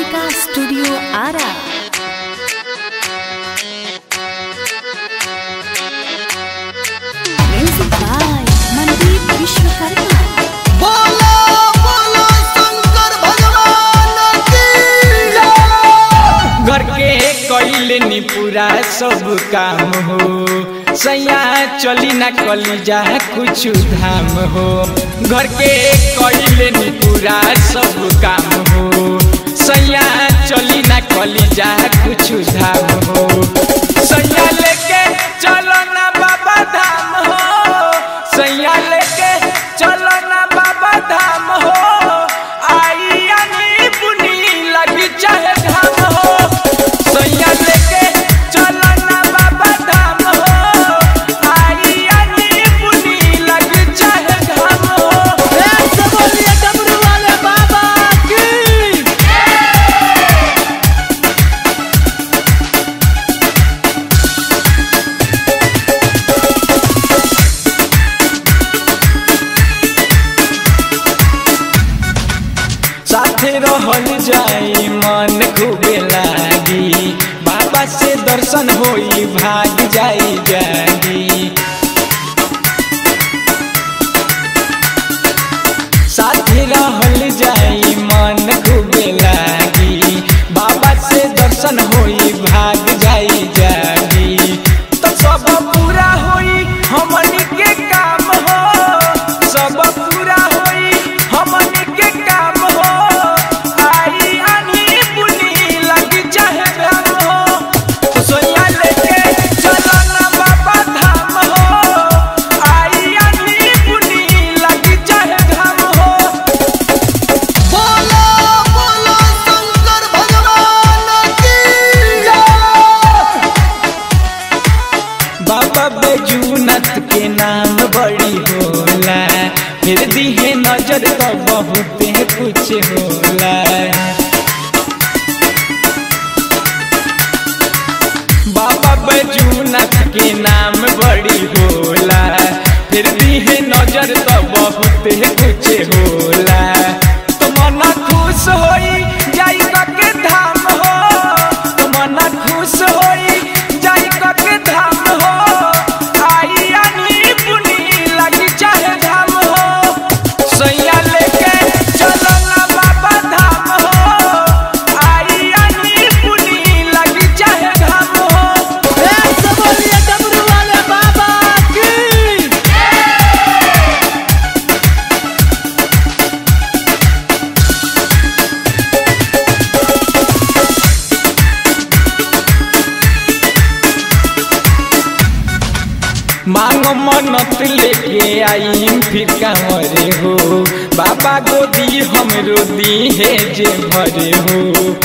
Kalika studio Arrah music by Mandeep Vishwakarma बोलो बोलो शंकर भगवान की जय घर के कैले नी पूरा सब काम हो सैया चली ना कली जा कुछ धाम हो घर के कैले नी पूरा सब काम हो सैया चली ना कली जा कुछ धाम हो सैया लेके चलो ना बाबा धाम हो सैया लेके चलो ना बाबा धाम हो आई आनी बुनी लगी चाहे धाम हो सैया लेके चलो ना बाबा धाम हो आई आनी बुनी लगी चाहे धाम हो ऐसे बोलिए डमरू वाले बाबा की साथे रहल जाई मन खूबे लागी बाबा से दर्शन होई भाग जाई जागी साथे रहल जाई मन खूबे लागी बाबा से दर्शन होई भाग जाई जागी तो सब पूरा होई हमनी के काम हो सब पूरा होई हमनी के काम हो आई आनी बुनी लगी चाहे घाम हो तो सोया लेके चलो ना बाबा धाम हो आई आनी बुनी लगी चाहे घाम हो बोलो बोलो शंकर भगवान की जय बाबा बैजूनाथ के नाम बड़ी होला फिर दिहे नजर तो बहुते कुछ होला बाबा बैजूनाथ के नाम बड़ी होला फिर दिहे नजर तो बहुते कुछ होला तो मना खुश होई जाई के धाम हो तो मना खुश होई जाई के धाम हो आई आनी बुनी लगी चाहे धाम हो सैया लेके चलो ना बाबा धाम हो आई आनी बुनी लगी चाहे धाम हो ऐसे बोलिए डमरू वाले बाबा की मांगो मन्नत लेके आई फिर कांवरे हो बाबा गोदी हमरो दी है जे भरे हो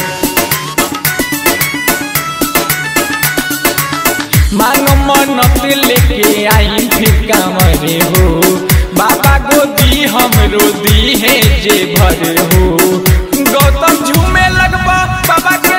मांगो मन्नत लेके आई फिर कांवरे हो बाबा गोदी हमरो दी है जे भरे हो गौतम झूमे लगबा बाबा